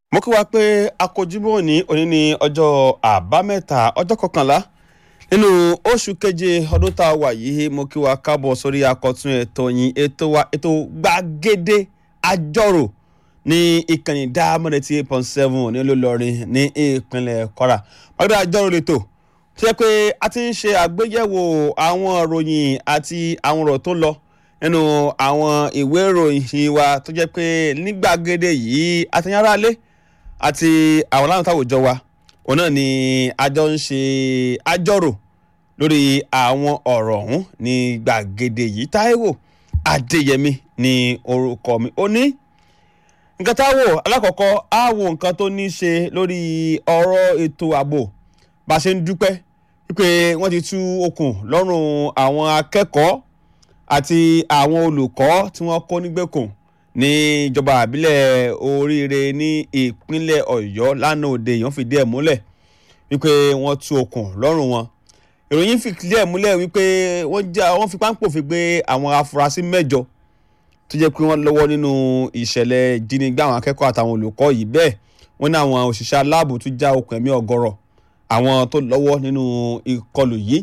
mo kí wa pé akojúmọ́ ní òní ní ọjọ́ àbámẹ́ta ọjọ́ kọkànlá nínú oṣù keje ọdún tá a wà yìí mo kí wa káàbọ̀ sórí akọ̀tún ètò yín ètò wa ètò gbàgede àjọrò ní ìkànnì diamond eighty eight point seven ní olólùrin ní ìpínlẹ̀ kwara gbàgede àjọrò lè tò tó yẹ pé a ti ń ṣe àgbéyẹ̀wò àwọn ìròyìn àti àwọn ọ̀rọ̀ tó lọ nínú àwọn ìwé ìròyìn wa tó jẹ́ pé ní gbàgede yìí àtẹ̀yàrá lé àti àwọn aláwọ̀ táwùjọ wa òun náà ni àjọ ń ṣe àjọrò lórí àwọn ọ̀rọ̀ ọ̀hún ní gbàgede yìí táíwò adéyẹmí ní orúkọ mi ó ní nǹkan táwò alákọ̀ọ́kọ́ á wo nǹkan tó ní í ṣe lórí ọ̀rọ̀ ètò ààbò bá a ṣe ń dúpẹ́ wípé wọ́n ti tú okùn lọ́rùn àwọn akẹ́kọ̀ọ́ àti àwọn olùkọ́ tí wọ́n kó nígbèkùn ní ìjọba àbílẹ̀ oríire ní ìpínlẹ̀ ọ̀yọ́ lánàá òde èèyàn fìdí ẹ̀ múlẹ̀ wípé wọ́n tú okùn lọ́rùn wọn ìròyìn fìdí ẹ̀ múlẹ̀ wípé wọ́n já wọ́n fi páńpò fi gbé àwọn afurasí mẹ́jọ tó jẹ́ pé wọ́n lọ́wọ́ nínú ìṣẹ̀lẹ̀ ìjínigbé àwọn akẹ́kọ̀ọ́ àtàwọn olùkọ́ yìí bẹ́ẹ̀ wọ́n ní àwọn òṣìṣẹ́ aláàbò tún já okùn ẹ̀mí ọ̀gọ̀rọ̀ àwọn tó lọ́wọ́ nínú ìkọlù yìí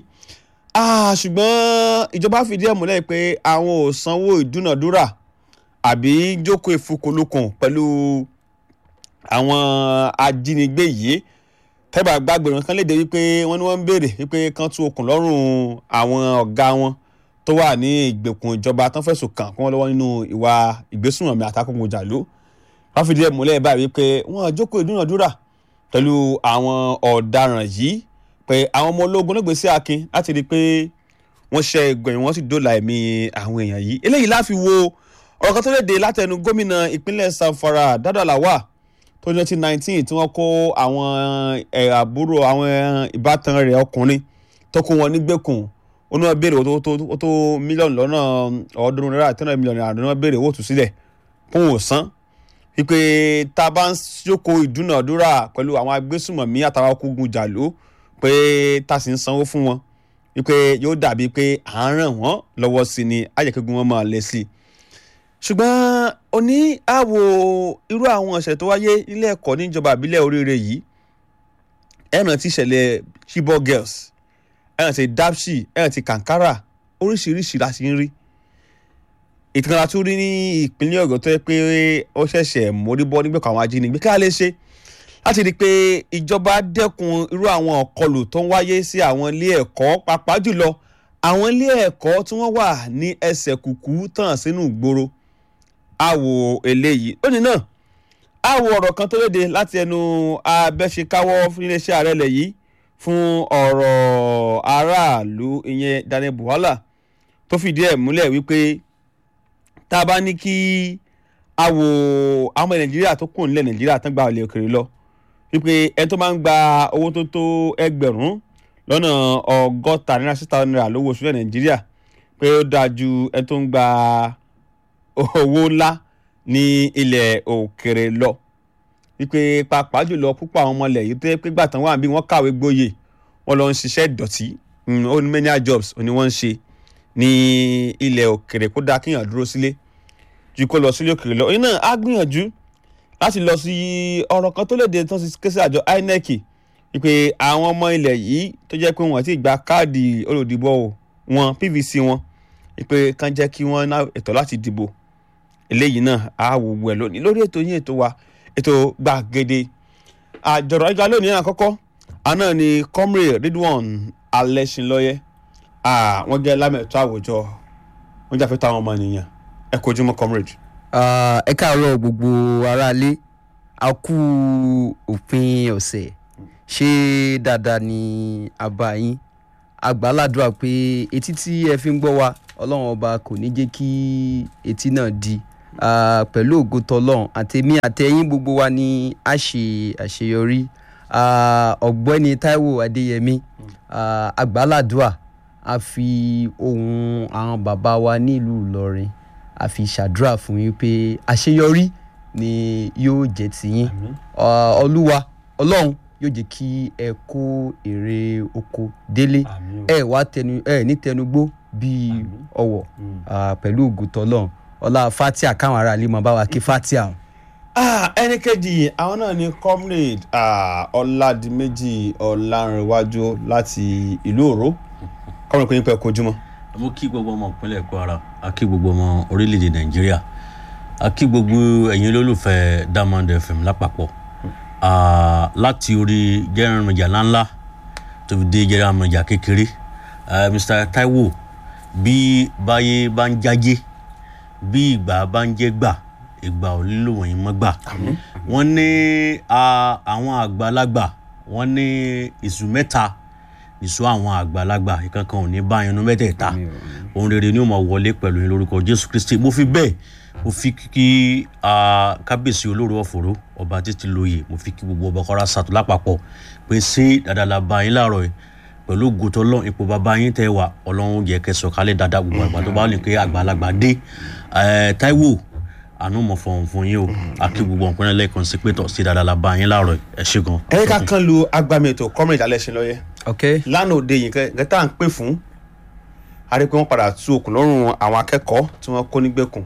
ṣùgbọ́n ìjọba fìdí ẹ̀ múlẹ̀ pé àwọn ò sanwó ìdúnàdúrà àbí jókòó ìfukùnlukùn pẹ̀lú àwọn ajínigbé yìí tẹ́gbà gbàgbé wọn kan léde wípé wọ́n ní wọ́n ń béèrè wípé kán tú okùn lọ́rùn àwọn ọ̀gá wọn tó wà ní ìgbèkùn ìjọba tán fẹ̀sùn kàn kí wọ́n lọ́wọ́ nínú ìwà ìgbésùnmọ̀mí àtàkùnkùn jàlú wọ́n fìdí ẹ̀ múlẹ̀ báyìí wípé wọ́n jókòó ìdúnàdúrà pẹ̀lú àwọn ọ̀daràn yìí pé àwọn ọmọ ológun ló gbé sí akin láti rí i pé wọ́n ṣe ìgbẹ̀yìn wọ́n sì dóòlà ẹ̀mí àwọn èèyàn yìí eléyìí láfi wo ọ̀rọ̀ kan tó lè dé látẹnu gómìnà ìpínlẹ̀ sanfara Dado Lawal tó ní nineteen nineteen tí wọ́n kó àwọn àbúrò àwọn ìbátan rẹ̀ ọkùnrin tó kó wọn nígbèkùn ó ní wọ́n béèrè ó tó mílíọ̀nù lọ́nà ọ̀ọ́dúnrún náírà tí wọ́n mílíọ̀nù náírà ni wọ́n béèrè owó tù sílẹ̀ fún òsán wípé tá a bá ń jókòó ìdúnàdúrà pẹ̀lú àwọn agbésùmọ̀mí àtàwọn okùngun jàló pé tá a sì ń sanwó fún wọn wípé yóò dàbí pé à ń ràn wọ́n lọ́wọ́ sí ni àjẹkẹ́gun wọn máa lẹ̀ sí i ṣùgbọ́n oní àwò irú àwọn ọ̀sẹ̀ tó wáyé nílé ẹ̀kọ́ níjọba àbílẹ̀ oríire yìí ẹ̀ràn ti ṣẹlẹ̀ Chibok girls ẹ̀ràn ti Dapchi ẹ̀ràn ti Kankara oríṣiríṣi la ti ń rí ìtàn àti rí ní ìpínlẹ̀ Ọ̀yọ́ tó yẹ pé ó ṣẹ̀ṣẹ̀ mórí bọ́ nígbàkan àwọn ajínigbé kí a lè ṣe láti rí i pé ìjọba dẹ́kun irú àwọn ọ̀kọlù tó ń wáyé sí àwọn ilé ẹ̀kọ́ pàápàá jùlọ àwọn ilé ẹ̀kọ́ tí wọ́n wà ní ẹsẹ̀ kùkú tàn sínú ìgboro àwò eléyìí lónìí náà àwò ọ̀rọ̀ kan tó léde láti ẹnu abẹ́ṣekáwọ́ fún iléeṣẹ́ ààrẹ ilẹ̀ yìí fún ọ̀rọ̀ aráàlú ìyẹn Daniel Buhala tó fìdí ẹ̀ múlẹ̀ wípé tá a bá ní kí àwò àwọn Nàìjíríà tó kù nílẹ̀ Nàìjíríà tán gba ilẹ̀ òkèèrè lọ wípé ẹni tó máa ń gba owó tó tó ẹgbẹ̀rún lọ́nà ọgọ́ta náírà six thousand naira lówó oṣù Nàìjíríà pé ó dáa ju ẹni tó ń gba owó ńlá ní ilẹ̀ òkèrè lọ wípé pàápàá jùlọ púpọ̀ àwọn ọmọ ilẹ̀ yìí tó yẹ pé gbàtàn wà bí wọ́n kàwé gboyè wọ́n lọ ń ṣiṣẹ́ ìdọ̀tí ó ní many jobs ó ní wọ́n ń ṣe ní ilẹ̀ òkèrè kó dáa kéèyàn dúró sílé ju kó lọ sílé òkèrè lọ òyìn náà á gbìyànjú láti lọ sí ọ̀rọ̀ kan tó lè dé tán sí kẹsì àjọ INEC wípé àwọn ọmọ ilẹ̀ yìí tó jẹ́ pé wọ́n ti gba káàdì olùdìbò wọn PVC wọn wípé kàn jẹ́ kí wọ́n ná ẹ̀tọ́ láti dìbò eléyìí náà á wò wẹ̀ lónìí lórí ètò yín ètò wa ètò gbàgede àjọ̀rọ̀ ìgbà lónìí àkọ́kọ́ àná ni comrade Ridwan Alẹ́ṣinlọ́yẹ wọ́n jẹ́ lámẹ̀tọ́ àwùjọ wọ́n jà fẹ́ táwọn ọmọ ènìyàn ẹ kojú mọ́ comrade. ẹ káàárọ̀ gbogbo aráalé a kú òpin ọ̀sẹ̀ ṣé dáadáa ni àbá yín àgbàládùá pé etí tí ẹ fi ń gbọ́ wa ọlọ́run ọba kò ní jẹ́ kí etí náà di pẹ̀lú ògo tọlọ́run àtẹ̀mí àtẹ̀yìn gbogbo wa ni a ṣe àṣeyọrí ọ̀gbẹ́ni Táíwò Adéyẹmí àgbàládùá a fi ohun àwọn bàbá wa nílùú Ìlọrin a fi ṣàdúrà fún yín pé àṣeyọrí ni yóò jẹ́ tiyín olúwa ọlọ́run yóò jẹ́ kí ẹ kó èrè oko délé ẹ wá tẹnu ẹ ní tẹnugbó bíi ọwọ́ pẹ̀lú ògùtọ̀ ọlọ́run ọlá fatia káwọn ará ilé mọ bá wa kí fatia. Ah, ẹni kejì àwọn náà ni comrade ah, ọládìméjì ọlárẹ̀wájú láti ìlú òró comrade kò ní pẹ́ kojúmọ́. mo kí gbogbo ọmọ ìpínlẹ̀ kwara a kí gbogbo ọmọ orílẹ̀-èdè nàìjíríà a kí gbogbo ẹ̀yin olólùfẹ́ diamond fm lápapọ̀ Ah, láti orí jẹ́rìnrìnjà ńláńlá tó fi dé jẹ́rìnrìnjà kékeré Ah, mr taiwo bí báyé bá ń jájé bí ìgbà bá ń jẹ́ gbà ìgbà ò lílò wọ̀nyí mọ́ gbà wọ́n ní ah, àwọn àgbàlagbà wọ́n ní ìṣù mẹ́ta ìṣù àwọn àgbàlagbà ìkankan ò ní bá yẹnu mẹ́tẹ̀ẹ̀ta ohun rere ni ó máa wọlé pẹ̀lú yín lórúkọ jésù kristi mo fi bẹ́ẹ̀ mo fi kí ah, kábíyèsí olóró ọ̀fọ̀rọ̀ ọba títí lóye mo fi kí gbogbo ọba kọ́ra sàtò lápapọ̀ pé ṣé dáadáa la bá yín láàárọ̀ yìí pẹ̀lú gòtò ọlọ́run ipò bàbá yín tẹ́ wà ọlọ́run jẹ́ kẹsàn kálẹ̀ dáadáa gbogbo àgbà tó bá lè pé àgbàlagbà dé Eh, taiwo àánú mọ̀ fọ̀hún fún yín o àkí gbogbo ọ̀pẹ́rẹ́ lẹ́ẹ̀kan sí pé tọ̀ sí dáadáa la bá yín láàárọ̀ yìí ẹ ṣé gan. ẹ̀yìn ká kan lu agbami ètò comrade alẹ́sìn lọ́yẹ́ ok lánàá òde yìí nǹkan tá à ń pè fún a rí i pé wọ́n padà tú okùn lọ́rùn àwọn akẹ́kọ̀ọ́ tí wọ́n kó nígbèkùn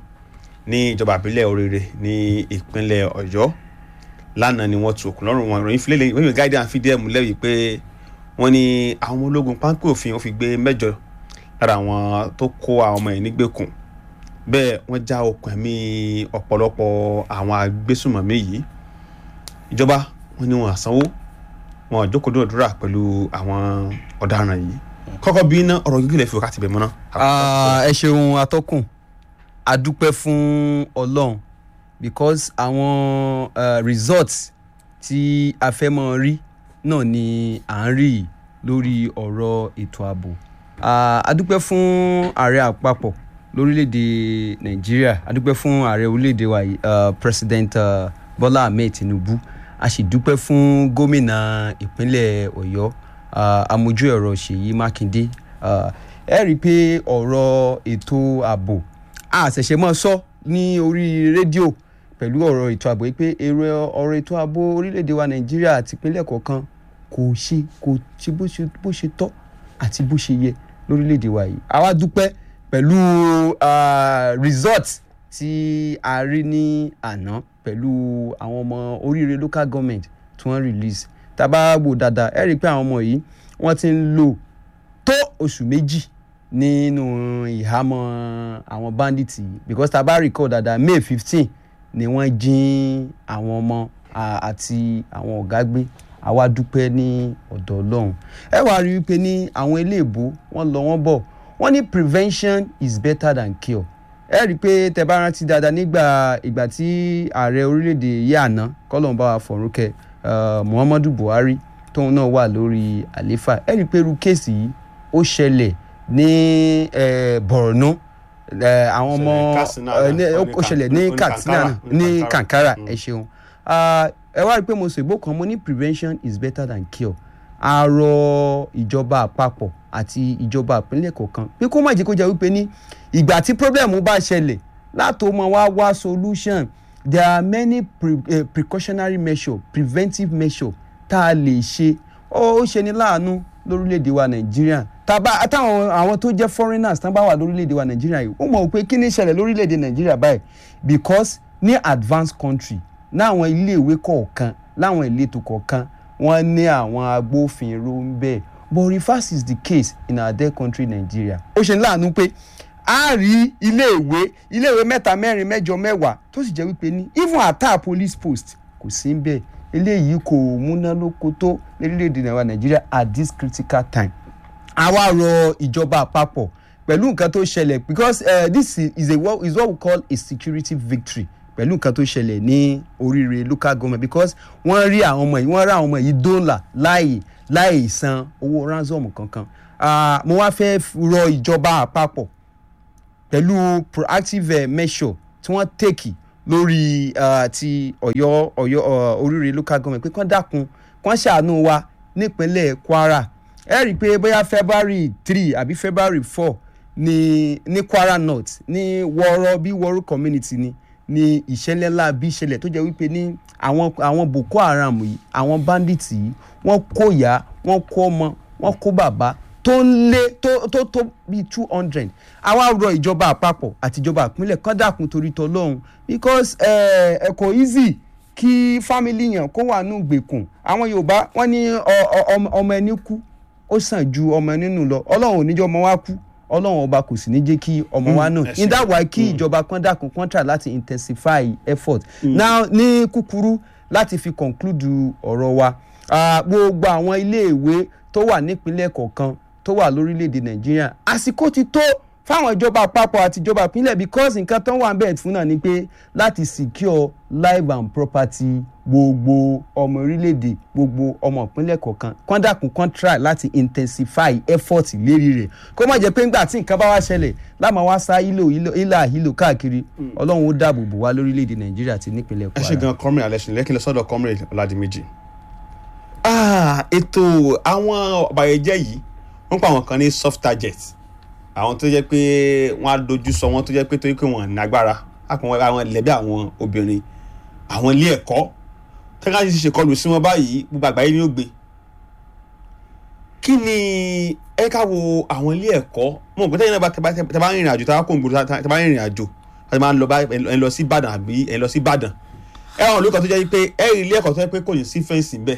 ní ìjọba àbílẹ̀ oríire ní ìpínlẹ̀ ọ̀yọ́ lánàá ni wọ́n tú okùn lọ́rùn wọn ìròyìn fílẹ̀ lẹ́yìn wọ́n gáídà fìdí ẹ̀ múlẹ̀ yìí pé wọ́n ní àwọn ọmọ ológun páńpẹ́ òfin wọ́n fi gbé mẹ́jọ lára àwọn tó kó àwọn ọmọ yìí nígbèkùn bẹ́ẹ̀ wọ́n já okùn ẹ̀mí ọ̀pọ̀lọpọ̀ àwọn agbésùmọ̀mí yìí ìjọba wọn ni wọn àsanwó wọn àjókòó dúnàdúrà pẹ̀lú àwọn ọ̀daràn yìí kọ́kọ́ bí iná ọ̀rọ̀ gígùn lè fi wákàtí bẹ̀ mọ́ná. Ah, ẹ ṣeun atọ́kùn a dúpẹ́ fún ọlọ́run because àwọn uh, results tí a fẹ́ mọ́ rí náà ni à ń rí yìí lórí ọ̀rọ̀ ètò ààbò Ah, a dúpẹ́ fún ààrẹ àpapọ̀ lórílẹ̀‐èdè nàìjíríà a dúpẹ́ fún ààrẹ orílẹ̀‐èdè wa yìí uh, president uh, bọ́lá ahmed tinubu a sì dúpẹ́ fún gómìnà ìpínlẹ̀ ọ̀yọ́ uh, amójú ẹ̀rọ ṣèyí mákindé uh, ẹ rí i pé ọ̀rọ̀ ètò ààbò a ṣẹ̀ṣẹ̀ mọ́ sọ ní orí rédíò pẹ̀lú ọ̀rọ̀ ètò ààbò yìí pé èrò ọ̀rọ̀ ètò ààbò orílẹ̀‐èdè wa nàìjíríà àti ìpínlẹ̀ kọ̀ọ̀kan kò ṣe kò ṣe bó ṣe bó ṣe tọ́ àti bó ṣe yẹ lórílẹ̀‐èdè wa yìí àwa dúpẹ́ pẹ̀lú ah, result tí a rí ní àná pẹ̀lú àwọn ọmọ oríire local government tí wọ́n release tá a bá wò dáadáa ẹ rí i pé àwọn ọmọ yìí wọ́n ti ń lò tó oṣù méjì nínú ìhámọ́ àwọn bandits yìí because tá a bá recall dáadáa may fifteen ni wọ́n jín àwọn ọmọ ah, àti àwọn ọ̀gá gbé àwa dúpẹ́ ní ọ̀dọ̀ ọlọ́run ẹ wá rí i pé ní àwọn iléèbó wọ́n lọ wọ́n bọ̀ wọ́n ní prevention is better than cure ẹ rí i pé tẹ bá rántí dáadáa nígbà ìgbà tí ààrẹ orílẹ̀-èdè yìí àná kọ́lọ́n bá wa fọ̀rúnkẹ́ uh, muhammadu buhari tóun náà wà lórí àlééfà ẹ rí i pé irú kéèsì yìí ó ṣẹlẹ̀ ní eh, borno eh, àwọn ọmọ Ṣẹlẹ̀ Katsina eh, ní- náà, ó ní ó ṣẹlẹ̀ ní Kan- katsina Kankara, náà, ní ní Kankara. kankara ẹ ṣeun Ah, ẹ wá rí i pé mo sọ ìbò kan mo ní prevention is better than cure a rọ ìjọba àpapọ̀ àti ìjọba ìpínlẹ̀ kọ̀ọ̀kan pé kó má jẹ́ kó jẹ́ wípé ní ìgbà tí problem bá ṣẹlẹ̀ látò mọ wá wá solution there are many pre eh, precautionary measures preventive measures tá a lè ṣe ó ó ṣe ní láàánú lórílẹ̀‐èdè wa nàìjíríà tàbá àtàwọn àwọn tó jẹ́ foreigners tán bá wà lórílẹ̀‐èdè wa nàìjíríà yìí ó mọ̀ pé kí ni ìṣẹ̀lẹ̀ lórílẹ̀‐èdè nàìjíríà báyìí because ní advanced country láwọn iléèwé kọ̀ọ̀kan láwọn ìletò kọ̀ọ̀kan wọ́n ní àwọn agbófinró ń bẹ̀ but reverse is the case in our dear country Nigeria ó ṣe ní láàánú pé a rí iléèwé iléèwé mẹ́ta mẹ́rin mẹ́jọ mẹ́wàá tó sì jẹ́ wípé ní even ata police post kò sí ń bẹ̀ eléyìí kò múnálóko tó lórílẹ̀‐èdè wa Nigeria at this critical time àwa rọ ìjọba àpapọ̀ pẹ̀lú nǹkan tó ṣẹlẹ̀ because uh, this is, is, a, what- is what we call a security victory pẹ̀lú nǹkan tó ṣẹlẹ̀ ní oríire local government because wọ́n rí àwọn ọmọ yìí wọ́n rí àwọn ọmọ yìí dọ́là láì láì san owó ransom kankan Ah, mo wá fẹ́ rọ ìjọba àpapọ̀ pẹ̀lú proactive eh, measure tí wọ́n tèkì lórí ah, ti ọ̀yọ́ ọ̀yọ́ ah, oríire local government pé kán dákun kán ṣàánú wa nípínlẹ̀ kwara ẹ rí i pé bóyá february three àbí february four ní ní kwara north ní wọ́ọ́rọ́ bí wọ́ọ́rọ́ community ni ní ìṣẹ̀lẹ̀ ńlá bí ìṣẹ̀lẹ̀ tó jẹ́ wípé ní àwọn àwọn boko haram yìí àwọn bandits yìí wọ́n kó ìyá wọ́n kó ọmọ wọ́n kó bàbá tó ń lé tó tó tó bíi two hundred àwa rọ ìjọba àpapọ̀ àti ìjọba ìpínlẹ̀ kán dàkún torí tọlọ́hún because ẹ ẹ kò easy kí family yàn kó wà nù gbèkùn àwọn yorùbá wọn ní ọ- ọ- ọmọ- ọmọ ẹni kú ó sàn ju ọmọ nínú lọ ọlọ́run ò ní jẹ́ ọmọ wa kú ọlọ́run ọba kò sì ní jẹ́ kí ọmọ wa náà ẹ ṣé. in that way kí ìjọba kan dákun kan try láti intensify effort now ní kúkúrú láti fi conclude ọ̀rọ̀ wa ah, gbogbo àwọn iléèwé tó wà nípínlẹ̀ kọ̀ọ̀kan tó wà lórílẹ̀‐èdè nàìjíríà àsìkò ti tó fáwọn ìjọba àpapọ̀ àti ìjọba ìpínlẹ̀ because nǹkan tó wà ń bẹ̀ fún náà ni pé láti secure life and property gbogbo ọmọ orílẹ̀‐èdè gbogbo ọmọ ìpínlẹ̀ kọ̀ọ̀kan kán dákun kán try láti intensify effort lérí rẹ̀ kó má jẹ́ pé ńgbà tí nǹkan bá wá ṣẹlẹ̀ láàmú wá sá ìlò ìlò ìlà ìlò káàkiri ọlọ́run ó dáàbò bò wá lórílẹ̀‐èdè nàìjíríà àti nípínlẹ̀ ẹ ṣe kwara. gan comrade alẹ́sìn lẹ́kìn lọ sọ́dọ̀ comrade ọ̀làdìmẹ́jì. Ah, ètò àwọn ọ̀bàyẹ̀jẹ́ yìí wọ́n pa àwọn kan ní soft target àwọn tó jẹ́ pé wọ́n á dojú sọ wọ́n tó jẹ́ pé torí pé wọ́n nágbára àpọn àwọn lẹ́bí àwọn obìnrin àwọn ilé ẹ̀kọ́ tẹ́ka ti ṣe kọlù sí wọn báyìí gbogbo àgbáyé ni ó gbé kí ni ẹ ká wo àwọn ilé ẹ̀kọ́ mo mọ̀ pé tẹ́yìn náà bá tẹ́ bá- tẹ́ bá ń rìnrìn àjò tẹ́ bá kó ngbòrò tẹ́ bá ń rìnrìn àjò tẹ́ bá ń lọ bá ẹ lọ sí Ìbàdàn àbí ẹ lọ sí Ìbàdàn ẹ àwọn olùkọ́ tó jẹ́ pé ẹ rí ilé ẹ̀kọ́ tó jẹ́ pé kò ní sí fẹ́ǹsì ń bẹ̀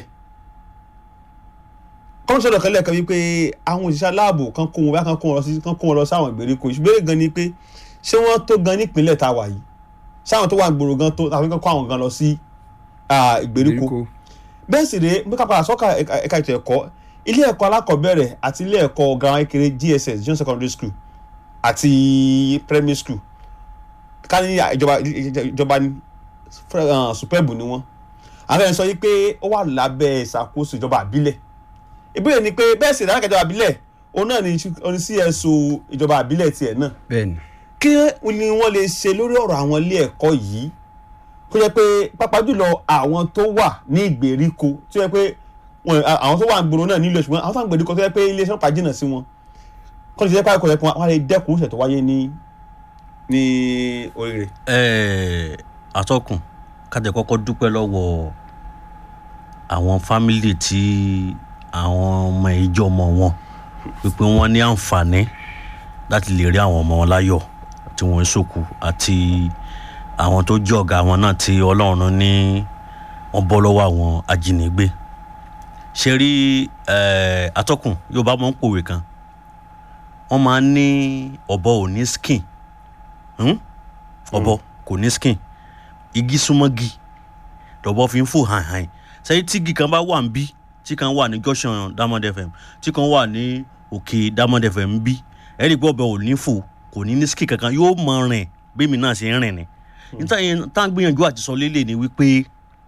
kọ́ńtà kan lẹ́ẹ̀kan wípé àwọn òṣìṣẹ́ aláàbò kan kó wọn bá kan kó wọn lọ sí kan kó wọn lọ sáwọn ìgbèríko ìṣùgbọ́n gan ni pé ṣé wọ́n tó gan nípínlẹ̀ tá a wà yìí sáwọn tó wà gbòòrò gan tó àfi kan kó àwọn gan lọ sí ah, ìgbèríko bẹ́ẹ̀ sì rèé bí kápá sọ́kà ẹ̀ka ẹ̀ka ètò ẹ̀kọ́ ilé ẹ̀kọ́ alákọ̀ọ́bẹ̀rẹ̀ àti ilé ẹ̀kọ́ girama kékeré GSS junior secondary school àti primary school ká ní ìjọba ìjọba ní uh, superb ni wọ́n àwọn ẹ̀sọ́ yìí pé ó wà lábẹ́ ìṣàkóso ìjọba àbílẹ̀ ìbéèrè ni pé bẹ́ẹ̀ sì dákẹ́ ìjọba àbílẹ̀ òun náà ni oní CSO ìjọba àbílẹ̀ tiẹ̀ náà bẹ́ẹ̀ni kí ni wọ́n lè ṣe lórí ọ̀rọ̀ àwọn ilé ẹ̀kọ́ yìí kó jẹ́ pé pàápàá jùlọ àwọn tó wà ní ìgbèríko tó jẹ́ pé wọn- àwọn tó wà ń gbòòrò náà nílò ṣùgbọ́n àwọn tó wà ń gbèríko tó jẹ́ pé iléeṣẹ́ ọ̀pá jìnnà sí wọn kọ́ ni ṣe jẹ́ pé àkọ́kọ́ yẹ kí wọ́n lè dẹ́kun ìṣẹ̀ tó wáyé ní ní orí rẹ̀. Ẹ, atọ́kùn kájẹ kọ́kọ́ dúpẹ́ lọ́wọ́ àwọn fámìlì tí àwọn ọmọ ìjọ ọmọ wọn wípé wọ́n ní àǹfààní láti lè rí àwọn ọmọ wọn láyọ̀ tí wọ́n ń sòkù àti àwọn tó jẹ́ ọ̀gá wọn náà tí ọlọ́run ní wọ́n bọ́ lọ́wọ́ àwọn ajínigbé ṣe rí ẹ, atọ́kùn Yorùbá máa ń pòwe kan wọ́n máa ń ní ọ̀bọ ò ní skin Hmm? ọ̀bọ kò ní skin igi súnmọ́gi lọ́bọ fi ń fò hàn hàn sẹ́yìn tí igi kan bá wà ń bí tí kan wà ní junction Diamond FM tí kan wà ní òkè Diamond FM ń bí ẹ̀rí pé ọ̀bẹ ò ní fò kò ní ní skin kankan yóò mọ rìn bí mi náà ṣe ń rìn ni níta yẹn tá à ń gbìyànjú àti sọ lélẹ̀ ni wípé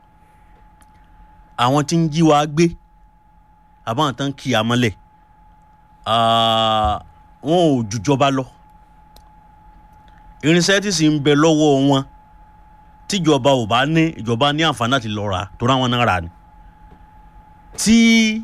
àwọn tí ń jí wa gbé àbáwọn tán kì í amọ́lẹ̀ ah, wọn ò jùjọba lọ irinṣẹ́ tí sì ń bẹ lọ́wọ́ wọn tíjọba ò bá ní ìjọba ní àǹfààní láti lọ rà tó ráwọn náà rà ni tí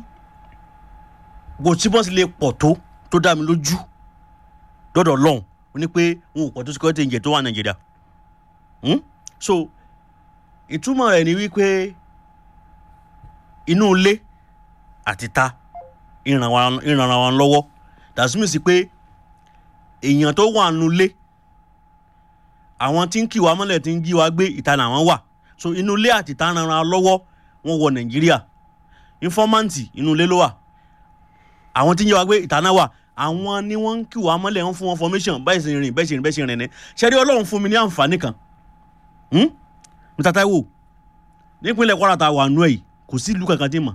kò tí wọ́n sì lè pọ̀ tó tó dá mi lójú dọ́dọ̀ lọ́hùn ó ní pé wọn ò pọ̀ tó security ǹjẹ́ tó wà nàìjíríà Hmm? so ìtumọ̀ rẹ̀ ni wípé inú ilé àti ta ìrànra wọn lọ́wọ́ dàsímì sí pé èèyàn tó wà nínú ilé àwọn tí ń kì wá mọ́lẹ̀ tí ń jí wa gbé ìta làwọn wà so inú ilé àti ìta ran ara lọ́wọ́ wọn wọ nàìjíríà informanti inú ilé ló wà àwọn tí ń jí wa gbé ìta náà wà àwọn ni wọ́n ń kì wá mọ́lẹ̀ wọ́n fún wọn formation bẹ́ẹ̀ sì rìn bẹ́ẹ̀ sì rìn bẹ́ẹ̀ sì rìn ní ṣẹ́rí ọlọ́run fún mi ní àǹfààní kan Hmm? Mr. Taiwo nípínlẹ̀ Kwara ta wà nù ẹ̀ yìí kò sí ìlú kankan tí mà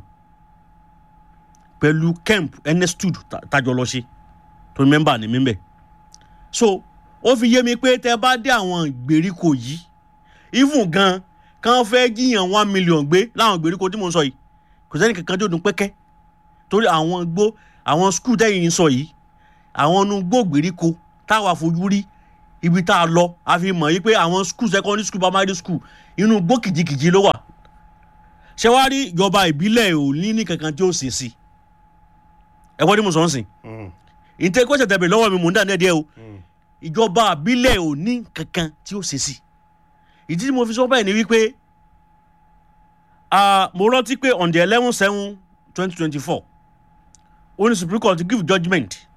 pẹ̀lú kemp enestud tajọ lọ ṣe tó mẹ́mbà ní mímbẹ̀ so ó fi yé mi pé tẹ bá dé àwọn ìgbèríko yìí even gan kàn fẹ́ jiyàn one million gbé láwọn ìgbèríko tí mo ń sọ yìí kò sẹ́ni kankan tó dùn pẹ́kẹ́ torí àwọn gbó àwọn skul tẹ́yìn ń sọ yìí àwọn inú gbó ìgbèríko táwa fojú rí ibi tá a lọ a fi mọ̀ yí pé àwọn skul secondary school primary school inú gbó kìjikìji ló wà ṣé wàá rí ìjọba ìbílẹ̀ ò ní ní kankan tí ó ṣe sí ẹ gbọ́dọ̀ mo sọ ń sìn ìtẹ́ kó ṣẹ̀tẹ̀ bẹ̀ lọ́wọ́ mi mò ń dà ní ẹ̀díẹ̀ o ìjọba àbílẹ̀ ò ní kankan tí ó ṣe sí ìdí tí mo fi sọ báyìí ni wípé ah, mo rántí pé on the eleven seven twenty twenty four ó ní supreme court give judgement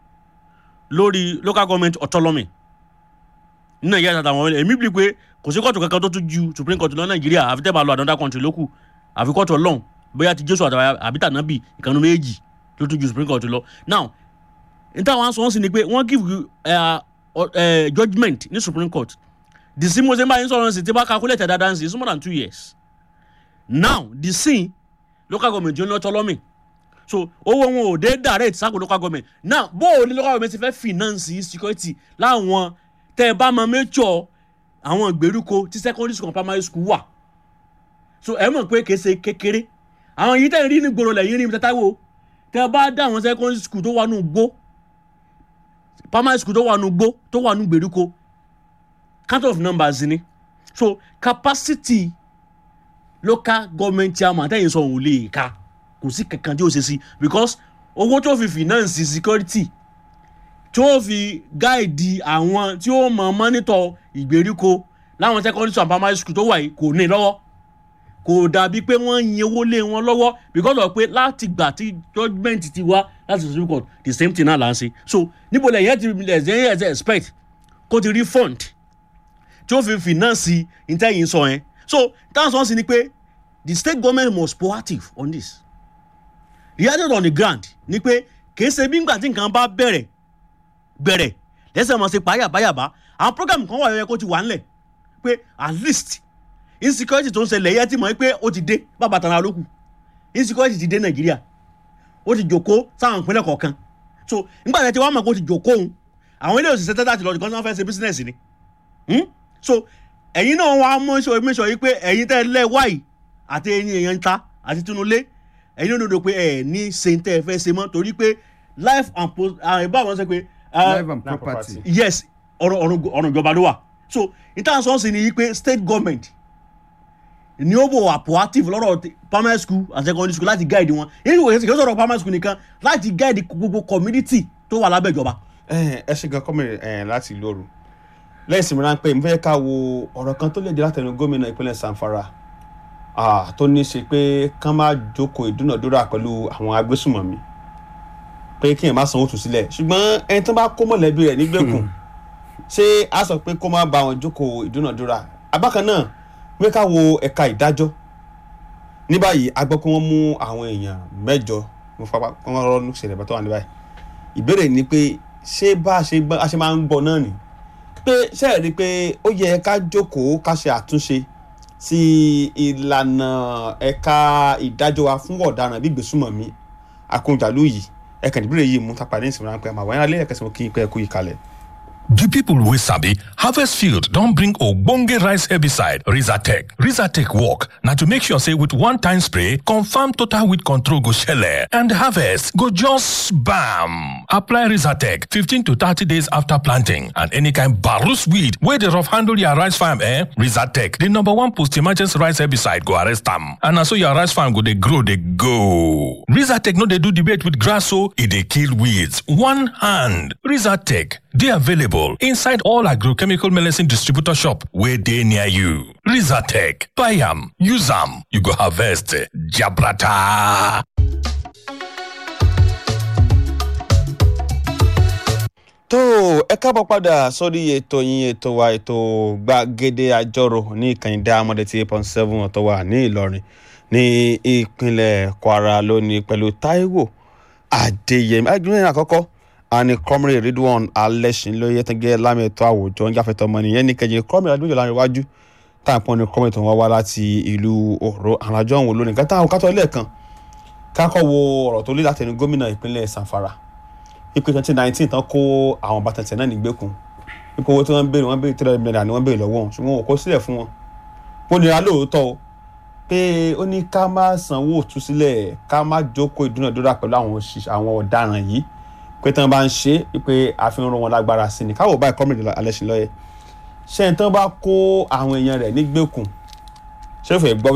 lórí local government autonomy ní nàìjíríà àtàwọn ọmọ èmi bí pé kò sí kóòtù kankan tó tún ju supreme court lọ nàìjíríà àfi tẹ́ bá lọ another country lókù àfi kóòtù ọlọ́run bóyá ti jésù àtàwọn àbí tànàbì ìkànnì méjì ló tún ju supreme court lọ now n táwọn sọ wọn sì ni pé wọ́n give you, uh, uh, judgement ní supreme court the same way báyìí sọ̀rọ̀ sí ti bá calculate dáadáa sí it's more than two years now the same local government yóò ní autonomy so owó wọn ò dé direct sáko local government now bó o ní local government ti fẹ́ finance security láwọn tẹ́ ẹ bá máa mẹ́jọ àwọn ìgbèríko tí secondary school and primary school wà so ẹ mọ̀ pé kìí ṣe kékeré àwọn yìí tẹ̀ ń rí ní gbòòrò lẹ́yìn rí mi tẹ́tà wò tẹ́ ẹ bá dá àwọn secondary school tó wà nù gbó primary school tó wà nù gbó tó wà nù gbèríko count of numbers ni so capacity local government chairman tẹ́yìn sọ òun lè ka kò sí kankan tí ó ṣe sí because owó tó fi finance security tí ó fi gáìdì àwọn tí ó mọ mọ́nítọ̀ ìgbèríko láwọn secondary school and primary school tó wà yìí kò ní lọ́wọ́ kò dàbí pé wọ́n yin owó lé wọn lọ́wọ́ because of pé láti gbà tí judgement ti wá láti supreme court the same thing náà là ń ṣe so níbo lẹ́yìn ẹ̀ ti lẹ́yìn ẹ̀ ti expect kó ti rí fund tí ó fi finance ìtẹ́yìn sọ yẹn so táwọn sọ sí ni pé the state government must proactive on this reality on the ground ni pé kì í ṣe bí ngbà tí nǹkan bá bẹ̀rẹ̀ bẹ̀rẹ̀ lẹ́sẹ̀ mọ̀ sí payàbáyàbá àwọn program kan wà yẹ kó ti wà ńlẹ̀ pé at least insecurity tó ń ṣẹlẹ̀ yẹ ti mọ̀ pé ó ti dé bàbá tàn án lókù insecurity ti dé nàìjíríà ó ti jòkó sáwọn ìpínlẹ̀ kọ̀ọ̀kan so nígbà tí wọ́n mọ̀ pé ó ti jòkó òun àwọn ilé òṣìṣẹ́ tẹ́tà ti lọ nìkan tí wọ́n fẹ́ ṣe business ni hmm? so ẹ̀yin náà wàá mọ̀ ṣe omi sọ yìí pé ẹ̀yin tẹ́ lẹ́ wáyìí àti ẹ̀yin èèyàn ń ta àti tinúlé ẹ̀yin ló dòdò pé ẹ̀ ní ṣe ń tẹ́ ẹ fẹ́ ṣe mọ́ torí pé life and post àwọn ìbá wọn sọ pé ah, life and property. yes ọ̀rọ̀ ọ̀rọ̀ ọ̀rọ̀ ìjọba ló wà so ìtàn sọ́ọ̀sì ni pé state government ni ó bò wà proactive lọ́rọ̀ ti- primary school and secondary school láti guide wọn èyí kò kí sọ̀rọ̀ primary school nìkan láti guide gbogbo community tó wà lábẹ́ ìjọba. ẹ ẹ ṣe gan kọ́mìnrin ẹ láti ìlú òru lẹ́yìn ìsinmi ráńpẹ́ mo fẹ́ ká wo ọ̀rọ̀ kan tó lè jẹ́ látẹnu gómìnà ìpínlẹ̀ sanfara ah, tó ní í ṣe pé kán má jókòó ìdúnàdúrà pẹ̀lú àwọn agbésùmọ̀mí pé kí èèyàn má sanwó tù sílẹ̀ ṣùgbọ́n ẹni tó bá kó mọ̀lẹ́bí rẹ̀ nígbèkùn ṣé a sọ pé kó má bá wọn jókòó ìdúnàdúrà abákan náà mo fẹ́ ká wo ẹ̀ka ìdájọ́ ní báyìí a gbọ́ pé wọ́n mú àwọn èèyàn mẹ́jọ mo fapá wọ́n rọ́ ní ìṣẹ̀lẹ̀ bá tó wà ní báyìí ìbéèrè ni pé ṣé bá a ṣe gbọ́ a ṣe máa ń gbọ́ náà ni pé ṣe é rí i pé ó yẹ ká jókòó ká ṣe àtúnṣe sí ìlànà ẹ̀ka ìdájọ́ wa fún ọ̀daràn bí ìgbésùmọ̀mí akóńjàlú yìí ẹ̀kàn ìbéèrè yìí mú tápá ní ìsinmi ráńpẹ́ àmọ́ àwọn ẹ̀rọ ẹ̀kẹ́sìn kí n pẹ́ kú yìí kalẹ̀. The people wey sabi harvest field don bring ogbonge rice herbicide Rizatec. Rizatec work na to make sure say with one time spray, confirm total weed control go shele and harvest go just bam. Apply Rizatec 15 to 30 days after planting and any kind barus weed wey dey rough handle your rice farm eh? Rizatec, the number one post-emergence rice herbicide go arrest am and na so your rice farm go dey grow dey go. Rizatec no dey do debate with grass o, e dey kill weeds. One hand. Rizatec dey available inside all agrochemical medicine distributor shop wey dey near you. Rizatec, buy am, use am, you go harvest eh, jabrata. tó ẹ káàbọ̀ padà sórí ètò yín ètò wa ètò gbàgede àjọrò ní ìkànnì dáhàmọ́dé tí eight point seven ọ̀tọ̀ wà ní ìlọrin ní ìpínlẹ̀ kwara lónìí pẹ̀lú taiwo adéyẹmí agbẹ́rẹ́ àkọ́kọ́ àní kọ́mìrì ridwan alẹ́sìn lóye tẹ́gẹ́ lámẹ́tọ́ àwùjọ ń jáfẹ́tọ́ ọmọ nìyẹn ní kẹjẹ kọ́mìrì adúgbò láàrin iwájú táàpọ̀ ní kọ́mìrì tó wọ́n wá láti ìlú òró àwọn àjọ òun lónìí kátà àwọn kátó lẹ́ẹ̀kan kákọ́ wo ọ̀rọ̀ tó lé látẹnu gómìnà ìpínlẹ̀ sanfara ipe twenty nineteen tán kó àwọn bàtàntẹ̀ náà nígbèkùn ipò owó tí wọ́n ń béèrè wọ́n béèrè three hundred million ni wọ́n béèrè lọ́wọ́ wọn ṣùgbọ́n wọn kò sílẹ̀ fún wọn. ó nira lóòótọ́ o pé ó ní ká má sanwó òtúsílẹ̀ ká má jókòó ìdúnàdúrà pẹ̀lú àwọn òṣìṣẹ́ àwọn ọ̀daràn yìí pé tí wọ́n bá ń ṣe é pé àfihàn wọn lágbára sí ni káwọ̀ báyìí kọ́mìnì alẹ́sìn lọ́yẹ̀ ṣé ẹni tí wọ́n bá kó àwọn èèyàn rẹ̀ nígbèkùn ṣé ó fẹ́ gbọ́